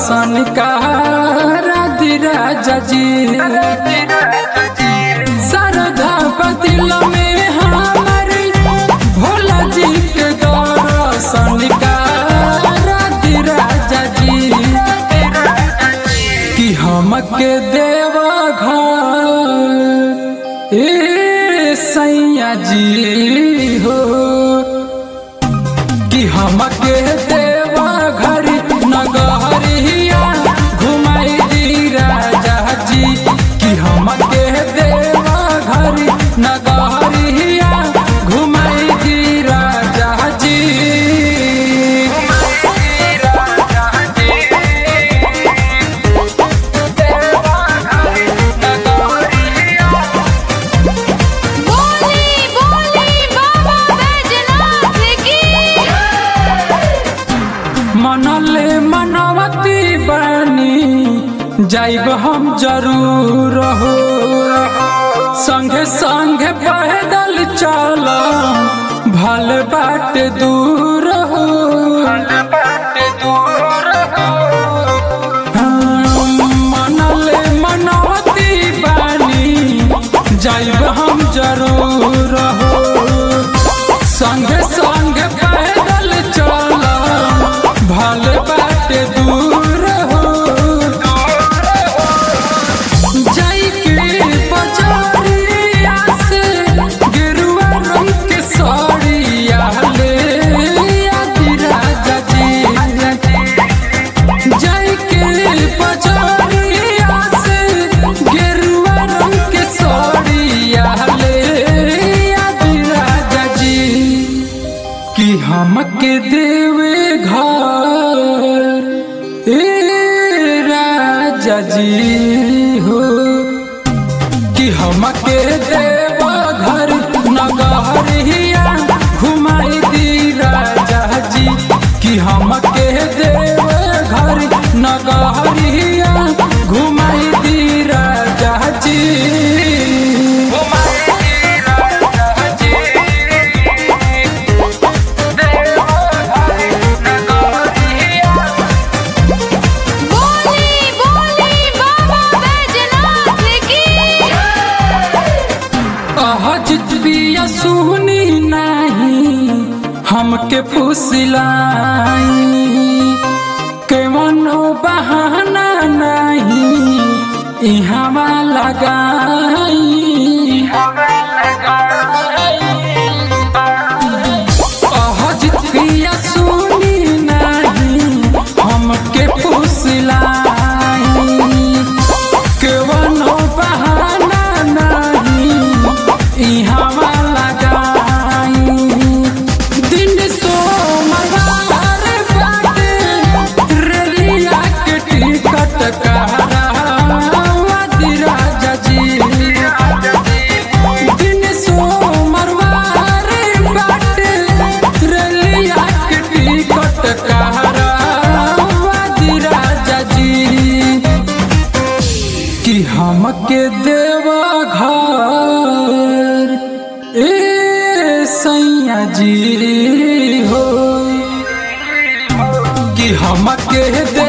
दर्शन राधि राजा जी सरधा बदिल में हमार भोला जी के दर्शन राधि राजा जी कि हमके देवा घर ए सैया जी हो कि हमके देवा घर नगरिया घुमाई दी राजा जी कि हमके देवा घर नगरिया घुमाई दी राजा जी बोली बोली बाबा बैजनाथ की मनले मनवती बनी जाइब हम जरूर हो संगे संगे पैदल चल भल बाट दूर हो हाँ, मनले मनवती बनी जाइब हम जरूर हो संगे संगे पैदल चल भल बाट दूर हो जाइके बजारिया से गेरुआ रंग के साड़िया ले आदि राजा जी जाइके बजारिया से गेरुआ रंग के साड़िया ले आदि राजा जी कि हमके देवे घर ए राजा जी हो कि हमके देवा घर नगरिया घुमाई दी राजा जी कि हमके देवा घर नगरिया घुमाई दी राजा जी घुमाई दी राजा जी बोली बोली बाबा बैजनाथ की अहजित बिया सुनी नहीं हमके फुसलाई केवनो बहाना नहीं इहवा लगाई अहजित बिया सुनी नहीं हमके फुसलाई केवनो बहाना नहीं इहवा लगाई दिन सोमवार बाटे रेलिया के टिकट कहरावा दी राजा जी दिन सोमवार बाटे रेलिया के टिकट कहरावा दी राजा जी कि हमके देवा घर ए सैया जी हो कि हमके दे